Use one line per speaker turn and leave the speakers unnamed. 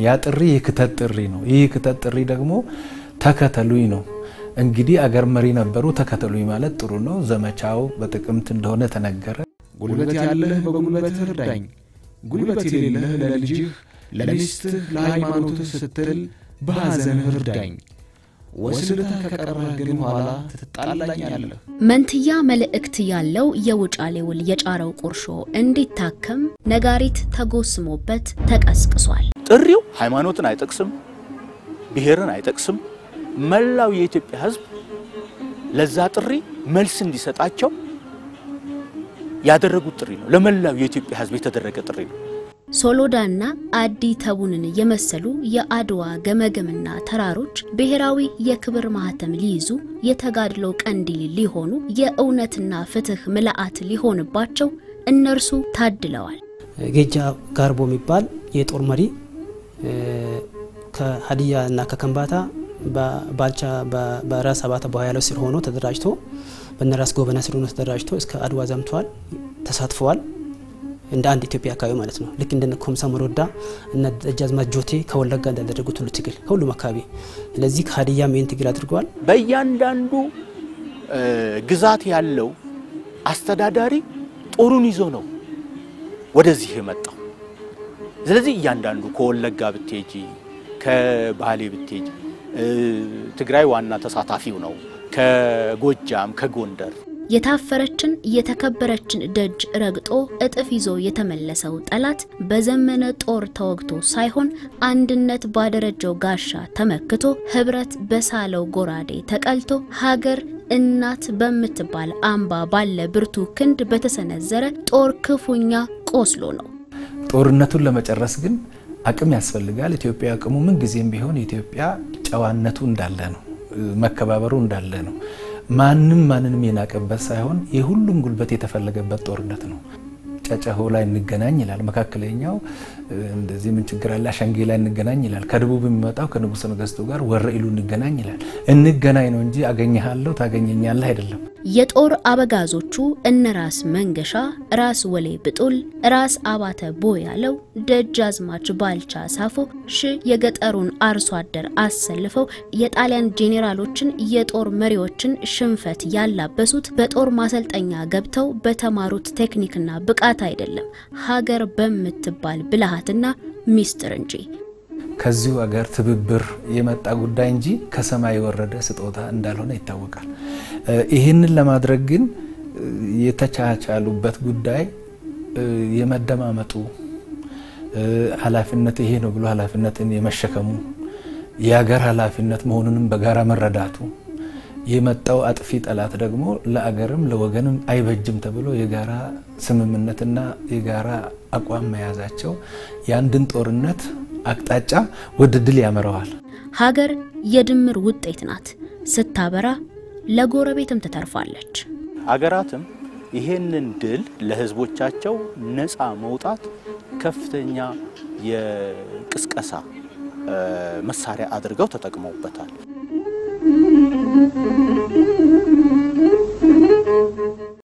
ያ ጥሪ የክተት ጥሪ ነው። ይህ የክተት ጥሪ ደግሞ ተከተሉኝ ነው። እንግዲህ አገር መሪ ነበሩ። ተከተሉኝ ማለት ጥሩ ነው። ዘመቻው በጥቅምት እንደሆነ ተነገረ።
ጉልበት ያለህ በጉልበትህ እርዳኝ፣ ጉልበት የሌለህ ለልጅህ፣ ለሚስትህ፣ ለሃይማኖትህ ስትል በሐዘንህ እርዳኝ። ወስልተህ ከቀረህ ግን ኋላ ትጣላኛለህ።
መንትያ መልእክት ያለው የውጫሌ ውል የጫረው ቁርሾ እንዲታከም ነጋሪት ተጎስሞበት ተቀስቅሷል።
ጥሪው ሃይማኖትን አይጠቅስም፣ ብሔርን አይጠቅስም። መላው የኢትዮጵያ ሕዝብ ለዛ ጥሪ መልስ እንዲሰጣቸው ያደረጉት ጥሪ ነው። ለመላው የኢትዮጵያ ሕዝብ የተደረገ ጥሪ ነው።
ሶሎዳና አዲ ተቡንን የመሰሉ የአድዋ ገመገምና ተራሮች ብሔራዊ የክብር ማህተም ሊይዙ የተጋድሎ ቀንዲል ሊሆኑ የእውነትና ፍትህ ምልአት ሊሆንባቸው እነርሱ ታድለዋል።
ጌጃ ጋርቦ የሚባል የጦር መሪ ከሀዲያ እና ከከምባታ ባልቻ በራስ አባተ በኋያለው ስር ሆኖ ተደራጅቶ በነራስ ጎበና ስር ሆኖ ተደራጅቶ እስከ አድዋ ዘምተዋል፣ ተሳትፈዋል። እንደ አንድ ኢትዮጵያ አካባቢ ማለት ነው። ልክ እንደ ኮምሳ መሮዳ እና ደጃዝማች ጆቴ ከወለጋ እንዳደረጉት ሁሉ ትግል ከሁሉም አካባቢ። ስለዚህ ከሀዲያም ይህን ትግል አድርገዋል።
በእያንዳንዱ ግዛት ያለው አስተዳዳሪ ጦሩን ይዞ ነው ወደዚህ የመጣው። ስለዚህ እያንዳንዱ ከወለጋ ብትሄጂ፣ ከባሌ ብትሄጂ ትግራይ ዋና ተሳታፊው ነው። ከጎጃም፣ ከጎንደር
የታፈረችን የተከበረችን ደጅ ረግጦ እጥፍ ይዞ የተመለሰው ጠላት በዘመነ ጦር ተወግቶ ሳይሆን አንድነት ባደረጀው ጋሻ ተመክቶ ህብረት በሳለው ጎራዴ ተቀልቶ ሀገር እናት በምትባል አምባ ባለ ብርቱ ክንድ በተሰነዘረ ጦር ክፉኛ ቆስሎ ነው።
ጦርነቱን ለመጨረስ ግን አቅም ያስፈልጋል። ኢትዮጵያ አቅሙ ምን ጊዜም ቢሆን ኢትዮጵያ ጨዋነቱ እንዳለ ነው፣ መከባበሩ እንዳለ ነው። ማንም ማንንም የናቀበት ሳይሆን የሁሉም ጉልበት የተፈለገበት ጦርነት ነው። ጨጨሆ ላይ እንገናኝ ይላል። መካከለኛው እንደዚህ ምን ችግር አለ? አሸንጌ ላይ እንገናኝ ይላል። ከደቡብ የሚመጣው ከንጉሠ ነገሥቱ ጋር ወረኢሉ እንገናኝ ይላል። እንገናኝ ነው እንጂ አገኘሃለሁ ታገኘኛለህ አይደለም።
የጦር አበጋዞቹ እነ ራስ መንገሻ፣ ራስ ወሌ ብጡል፣ ራስ አባተ ቦያለው፣ ደጃዝማች ባልቻ ሳፎ ሺ የገጠሩን አርሶ አደር አሰልፈው የጣሊያን ጄኔራሎችን የጦር መሪዎችን ሽንፈት ያላበሱት በጦር ማሰልጠኛ ገብተው በተማሩት ቴክኒክና ብቃት አይደለም፣ ሀገር በምትባል ብልሃትና ሚስጥር እንጂ።
ከዚሁ አገር ትብብር የመጣ ጉዳይ እንጂ ከሰማይ የወረደ ስጦታ እንዳልሆነ ይታወቃል። ይህንን ለማድረግ ግን የተቻቻሉበት ጉዳይ የመደማመጡ ኃላፊነት ይሄ ነው ብሎ ኃላፊነትን የመሸከሙ የሀገር ኃላፊነት መሆኑንም በጋራ መረዳቱ የመጣው አጥፊ ጠላት ደግሞ ለአገርም ለወገንም አይበጅም ተብሎ የጋራ ስምምነትና የጋራ አቋም መያዛቸው የአንድን ጦርነት አቅጣጫ ወደ ድል ያመራዋል።
ሀገር የድምር ውጤት ናት። ስታበራ ለጎረቤትም ትተርፋለች።
አገራትም ይሄንን ድል ለሕዝቦቻቸው ነፃ መውጣት ከፍተኛ የቅስቀሳ መሳሪያ አድርገው ተጠቅመውበታል።